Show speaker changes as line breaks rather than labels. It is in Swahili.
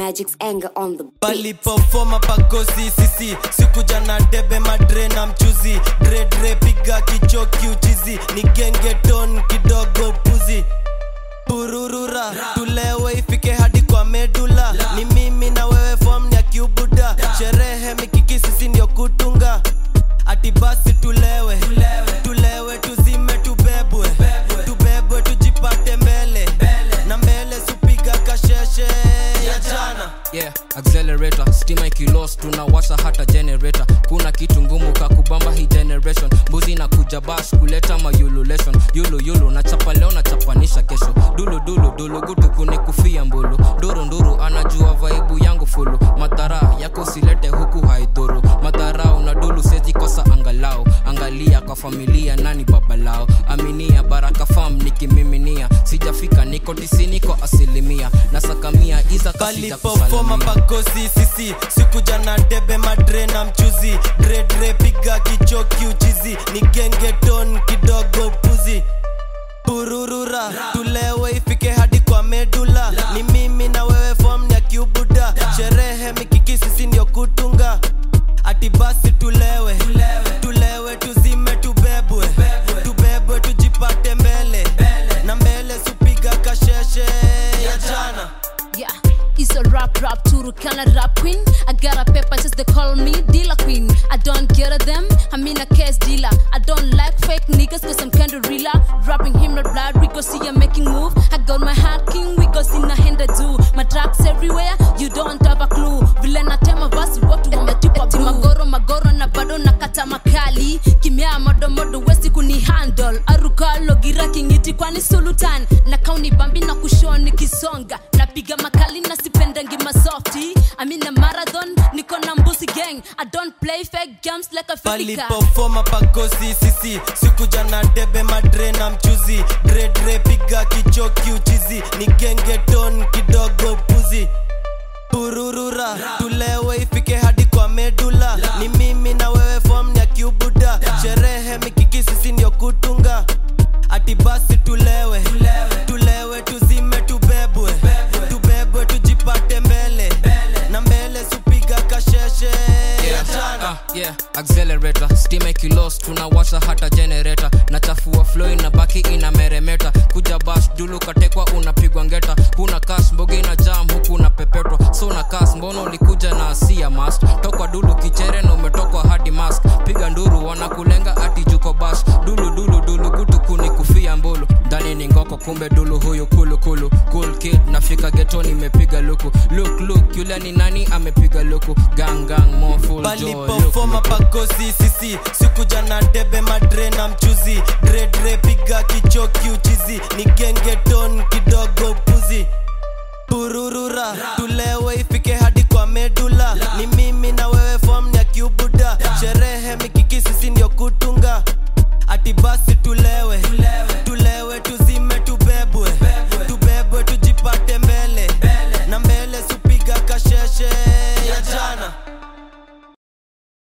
Magic's anger on the beat.
palipofoma pakosi sisi sikuja na debe madre na mchuzi dredre piga kichoki uchizi ni gengeton kidogo puzi pururura tulewe ifike hadi kwa medula ni mimi na wewe fom ya kiubuda sherehe mikiki sisi ndio kutunga ati basi tulewe tulewe tuzime tubebwe tubebwe tujipate mbele na mbele supiga kasheshe ya jana
yeah accelerator stima ikilos tunawasha hata generator kuna kitu ngumu kakubamba hii generation mbuzi na kuja bash kuleta mayululation yulu yulu nachapa leo nachapanisha kesho dulu dulu dulu gutu kunikufia mbulu nduru nduru anajua vaibu yangu fulu madhara yako usilete huku haidhuru madharau na dulu sezi kosa angalau angalia kwa familia nani baba lao aminia baraka fam nikimiminia sijafika niko tisini kwa asilimia nasakamia iza kasija
palipofoma
kusalimia
pakosi sisi sikuja na debe madre na mchuzi dredre piga kichoki uchizi ni gengeton kidogo puzi pururura tulewe ifike hadi kwa medula ni mimi na wewe fom ya kiubuda sherehe mikiki sisi ndio kutunga ati basi tulewe tulewe tuzime tubebwe tubebwe tujipate mbele na mbele supiga kasheshe ya jana
Yeah, it's a rap rap Turukana rap queen. I got a paper just they call me dealer queen. I don't get them, I mean a case dealer. I don't like fake niggas cause I'm kinda realer. Rapping him not blood, we go see I'm making move. I got my heart king, we go see na henda do. My tracks everywhere, you don't have a clue. Vile natema basi watu wametupa blue. magoro magoro na bado nakata makali. Kimya modo modo wesi kuni handle. Arukalo gira kingiti kwani sultan. Na kauni bambi na kushoni kisonga. Napiga makali na sipendangi masofti. I'm in a marathon, niko na mbusi gang. I don't play fake games like a filika.
palipofoma pakosi sisi sikuja na debe madre na mchuzi dredre piga kichoki uchizi ni gengeton kidogo puzi pururura tulewe ifike hadi kwa medula ni mimi na wewe fom ya kiubuda sherehe mikiki sisi ndio kutunga ati basi tulewe tulewe tuzime tubebwe tubebwe tujipate mbele na mbele supiga kasheshe ya jana
Ah, yeah accelerator stima ikilos tunawasha hata generator nachafua flow inabaki ina meremeta kuja bash dulu katekwa unapigwa ngeta huna cash mboge ina jam huku unapepetwa so na kas mbona ulikuja na asia mask tokwa dulu kichere na umetokwa hadi mask piga nduru wanakulenga ati juko bash dulu dulu dulu gutu kuni kufia mbulu ndani ni ngoko kumbe dulu huyu kulu kulu cool kid nafika getoni imepiga luku look look yule ni nani amepiga luku gang gang more full joy look,
palipofoma
look.
pakosi sisi sikuja na debe madre na mchuzi dredre piga kichoki uchizi ni gengeton kidogo puzi pururura tulewe ifike hadi kwa medula ni mimi na wewe fom ya kiubuda sherehe mikiki sisi ndio kutunga ati basi tule